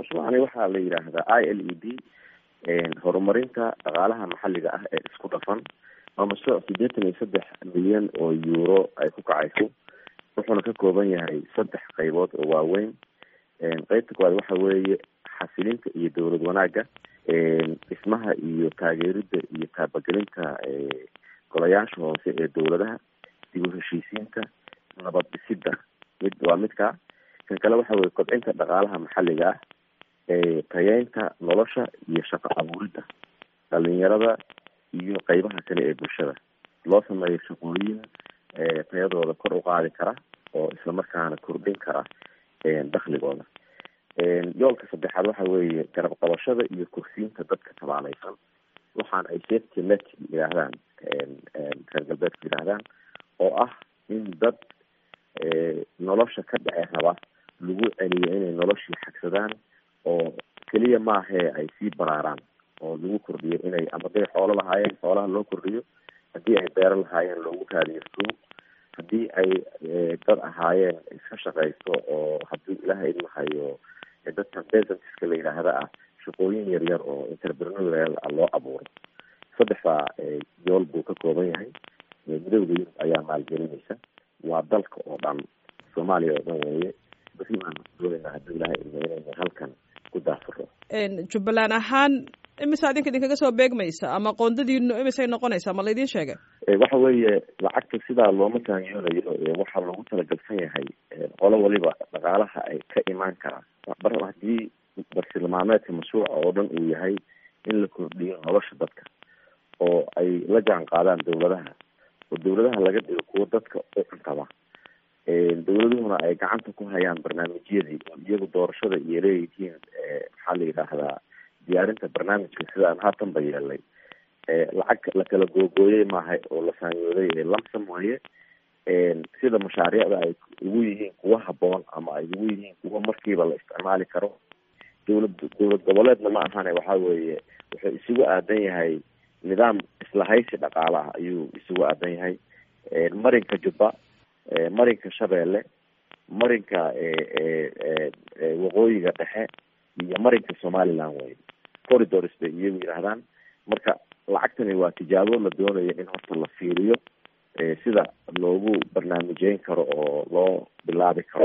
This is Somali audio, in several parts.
mashruucani waxaa la yidhaahdaa i l e d horumarinta dhaqaalaha maxalliga ah ee isku dhafan waa mashruuc siddeetan iyo saddex milyan oo euro ay ku kacayso wuxuuna ka kooban yahay saddex qaybood oo waaweyn qeybta koowaad waxa weeye xasilinta iyo dowlad wanaagga dhismaha iyo taageerida iyo taabagelinta golayaasha hoose ee dowladaha dib u heshiisiinta nabad dhisidda mid waa midka kan kale waxa weye kobcinta dhaqaalaha maxalliga ah tayeynta nolosha iyo shaqo abuuridda dhalinyarada iyo qeybaha kale ee bulshada loo sameeyo shaqooyin tayadooda kor u qaadi kara oo islamarkaana kordhin kara dakligooda yoolka saddexaad waxa weeye garab qabashada iyo kursiinta dadka tabaaleysan waxaana ay safety net yidhaahdaan reer galbeedku yidhaahdaan oo ah in dad nolosha ka dhece raba lagu celiyo inay noloshii xagsadaan oo keliya maahee ay sii baraaraan oo lagu kordhiyo inay ama haday xoolo lahaayeen xoolaha loo kordhiyo haddii ay beero lahaayeen loogu raadiyo suuq haddii ay dad ahaayeen iska shaqaysto oo haddii ilaha idmahayo dadkan besantiska la yidhaahda ah shaqooyin yaryar oo interprenorial ah loo abuuro saddexdaa yool buu ka kooban yahay midowda yurub ayaa maalgelinaysa waa dalka oo dhan soomaaliya oo dhan weeye beri baan doonaynaa haddii ilaha idmo inaynu halkan ku daafuro jubbaland ahaan imise adinka idinkaga soo beegmaysa ama qoondadiinu imisay noqonaysaa ma laydin sheegay waxa weeye lacagta sidaa looma taangiyoonayo waxaa loogu talagalsan yahay qolo waliba dhaqaalaha ay ka imaan karaa bar haddii bartilmaameedka mashruuca oo dhan uu yahay in la kordhiyo nolosha dadka oo ay la jaan qaadaan dawladaha oo dawladaha laga dhigo kuwo dadka u cuntaba dawladuhuna ay gacanta ku hayaan barnaamijyadii oo iyagu doorashada iyo leeyihiin maxaa la yidhaahdaa diyaarinta barnaamijka sidaan haatanba yeelnay lacag la kala googooyey maaha oo la saamiyooday lamsam waaye sida mashaariicda ay ugu yihiin kuwa haboon ama ay ugu yihiin kuwa markiiba la isticmaali karo dowlad dowlad goboleedna ma ahane waxa weeye wuxuu isugu aadan yahay nidaam islahaysi dhaqaale ah ayuu isugu aadan yahay marinka jubba marinka shabeelle marinka waqooyiga dhexe iyo marinka somaliland wey corridors bay iyagu yidhaahdaan marka lacagtani waa tijaabo la doonayo in horta la fiiriyo sida loogu barnaamijeyn karo oo loo bilaabi karo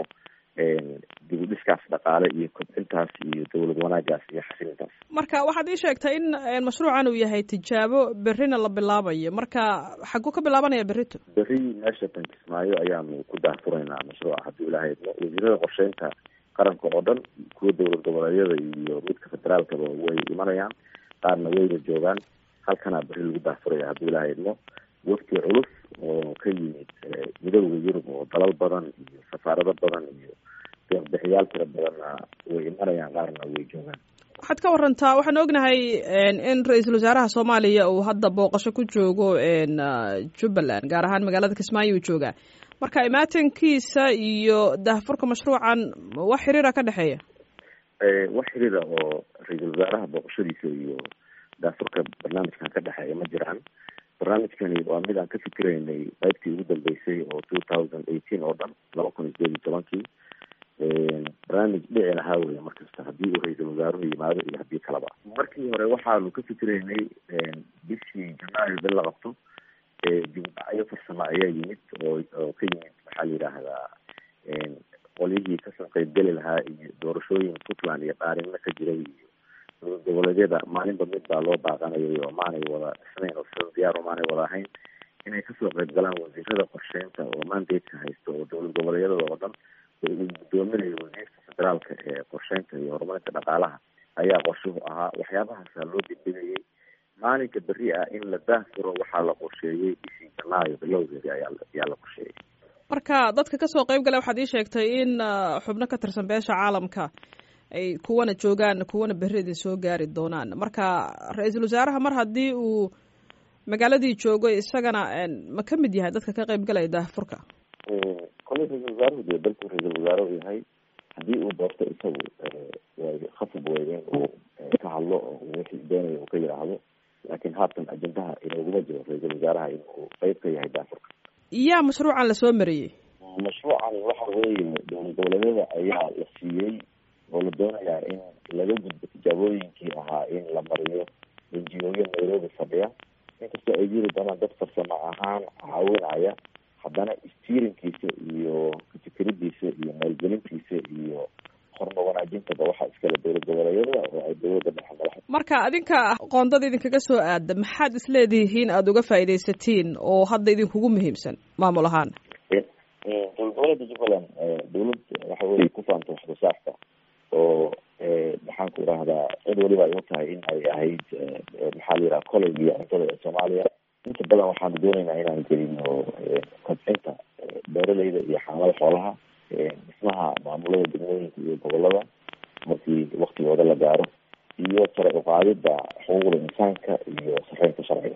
dib u dhiskaas dhaqaale iyo kobcintaas iyo dowlad wanaagaas iyo xasilintaas marka waxaad ii sheegtay in mashruucan uu yahay tijaabo berrina la bilaabayo marka xaguu ka bilaabanaya berrito berri meesha tankismaayo ayaanu ku daafuraynaa mashruuca haddii ilahay idmo wasiirada qorsheynta qaranka oo dhan kuwa dowlad goboleedyada iyo midka federaalkaba way imanayaan qaarna wayna joogaan halkanaa berri lagu daafuraya haddii ilahay idmo wafti culus oo ka yimid midowda yurub oo dalal badan iyo safaarado badan iyo deeqbixiyaal tira badanna way imanayaan qaarna way joogaan waxaad ka warantaa waxaan ognahay in ra-iisul wasaaraha soomaaliya uu hadda booqasho ku joogo jubbaland gaar ahaan magaalada kismaayo uu joogaa marka imaatankiisa iyo daahfurka mashruucan wax xiriira ka dhexeeya wax xiriira oo ra-iisul wasaaraha booqashadiisa iyo daafurka barnaamijkan ka dhexeeya ma jiraan barnaamijkani waa mid aan ka fikiraynay qaybtii ugu dambeysay oo two thousand eighteen oo dhan laba kun iyo sideed iyo tobankii barnaamij dhici lahaa wey markasta haddii uu ra-iisul wasaaruhu yimaado iyo haddii kaleba markii hore waxaanu ka fikiraynay bishii janaayo bil la qabto dibudhacyo farsamo ayaa yimid oo oo ka yimid maxaa la yidhaahdaa qolyihii kasoo qeybgeli lahaa iyo doorashooyin puntland iyo dhaarinna ka jiray iyo dowlad goboleedyada maalinba mid baa loo baaqanayay oo maanay wada dhisnayn oo sida diyaar oo maanay wada ahayn inay kasoo qeyb galaan wasiirada qorsheynta oo mandateka haysta oo dowlad goboleedyada oo dhan oo uu guddoominayo wasiirka federaalka ee qorsheynta iyo horumarinta dhaqaalaha ayaa qorshuhu ahaa waxyaabahaasaa loo degdegayay maalinka berri ah in la daahfuro waxaa la qorsheeyey bishii janaayo bilowgeedi ayaa ayaa la qorsheeyey marka dadka kasoo qeyb gala waxaad ii sheegtay in xubno ka tirsan beesha caalamka ay kuwana joogaan kuwana berri idin soo gaari doonaan marka ra-iisul wasaaraha mar haddii uu magaaladii joogo isagana ma ka mid yahay dadka ka qeyb galaya daahfurka koley ra-isul wasaaruhu dee dalku ra-isul wasaare u yahay haddii uu doorto isagu way khasab wey in uu ka hadlo oo wixii doonaya uu ka yidhaahdo laakiin haatan ajendaha inooguma jiro ra-iisul wasaaraha inuu qeyb ka yahay daafurka yaa mashruucan lasoo mariyey mashruucan waxa weeye dowlad goboleedyada ayaa la siiyey oo la doonayaa in laga gudbo tijaabooyinkii ahaa in la mariyo enjiyooyo nairobi fadhiya inkastoo ay jiri doonaan dad farsamo ahaan caawinaya haddana stiirinkiisa iyo kafikiridiisa iyo maalgelintiisa iyo horma wanaajintaba waxaa iskale dowlad goboleedyada oo ay dowladda dhexe madaxa marka adinka qoondada idinkaga soo aada maxaad isleedihiin aada uga faaidaysatiin oo hadda idinkugu muhiimsan maamul ahaan dowlad goboleedka jubbaland dowlad waxa weye ku faanta wax soo saarka oo maxaan ku idhahdaa cid waliba ay u tahay in ay ahayd maxaa la yidhaha collegiga cuntada ee soomaaliya inta badan waxaanu dooneynaa inaan gelino kobcinta beeraleyda iyo xaamada xoolaha dhismaha maamulada degmooyinka iyo gobolada markii waktigooda la gaaro iyo sare uqaadida xuquuqda insaanka iyo sareynta sharciga